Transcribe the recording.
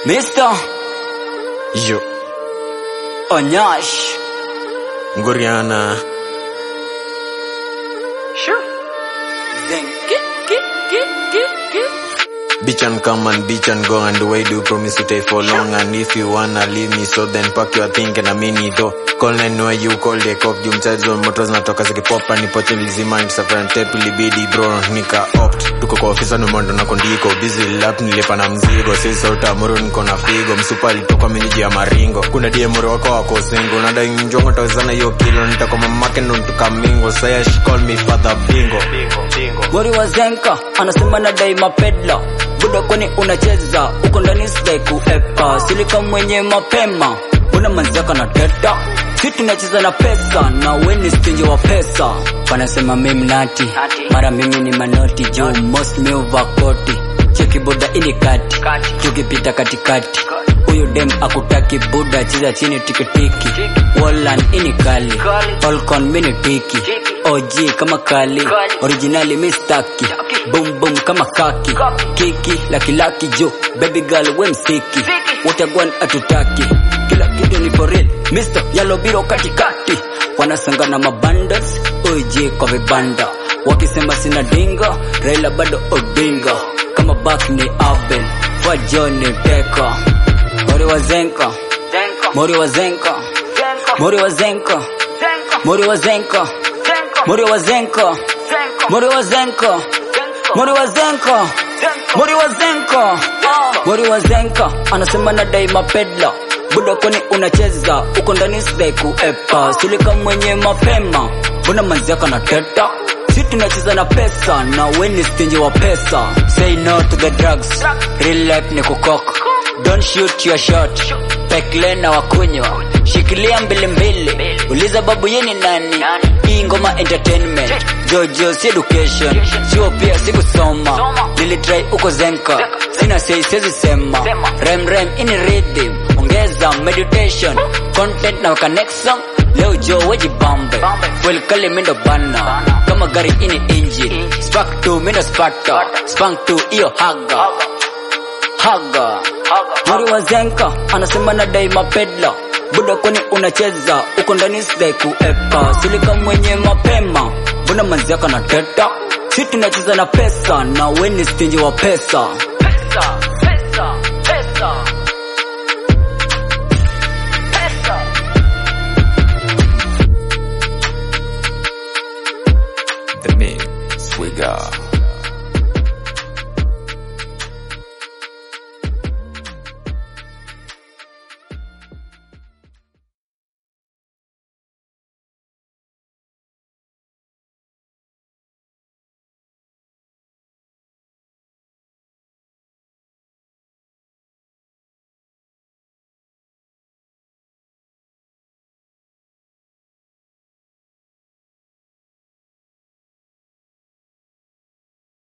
Mr. Yo, Onyash. Ngoriana. Sure. Then get, get, get, get, get. Bitch and come and bitch and go and why do you promise to stay for long and if you wanna leave me so then pack your thing and a mini though call nine where you call the cop juu mchaji wa moto zinatoka zikipopa nipoche nilizima safari tape ilibidi bro nika opt tuko kwa ofisa numondo na kondiko busy lap nilipa na mzigo sisi utamuru niko na figo msupa alitoka miniji ya maringo kuna diemoro wako wako singo nadai njongo tawezana hiyo kilo nitakuwa mamake ndo ntukamingo saya she call me father bingo Gori wa Zenka anasema nadai mapedla buda, kwani unacheza uko ndani sidai kuepa silika mwenye mapema una manzaka na teta si tunacheza na pesa na weni stinji wa pesa wanasema mimi nati mara mimi ni manoti juu most me koti cheki buda ini kati tukipita katikati huyu dem akutaki buda cheza chini tikitiki Wallan ini kali Falcon mini tiki OG kama kali originali mistaki boom boom kama kaki kiki laki laki jo baby girl we msiki watagwan atutaki kila kitu ni for real Mr. Yellow Biro katikati wanasanga na mabundles OG kwa vibanda wakisema sina dinga Raila bado Odinga kama back ni Abel Fajoni Teka Mori wa Zenka Mori wa Zenka Mori wa Zenka Mori wa Zenka Mori wa Zenka Mori wa Zenka Mori wa Zenka Mori wa Zenka Mori wa Zenka anasema nadai mapedla buda, kwani unacheza uko ndani sidai kuepa silika mwenye mapema mbona manziaka na teta si tunacheza na pesa na weni stinji wa pesa say no to the drugs real life ni kukoka don't shoot your shot pekle na wakunywa shikilia mbili mbili uliza babu yeni nani hii ngoma entertainment jojo si education sio pia sikusoma nilitrai uko zenka sina sei sezi sema rem rem ini rhythm ongeza meditation content na waka next song leo jo wejibambe welkale mindo bana kama gari ini engine spark to mindo sparta spank to iyo haga haga Mori wa Zenka anasema nadai mapedla buda, kwani unacheza uko ndani sidai kuepa silika mwenye mapema mbona manziaka na teta si tunacheza na pesa na weni stinji wa pesa, pesa.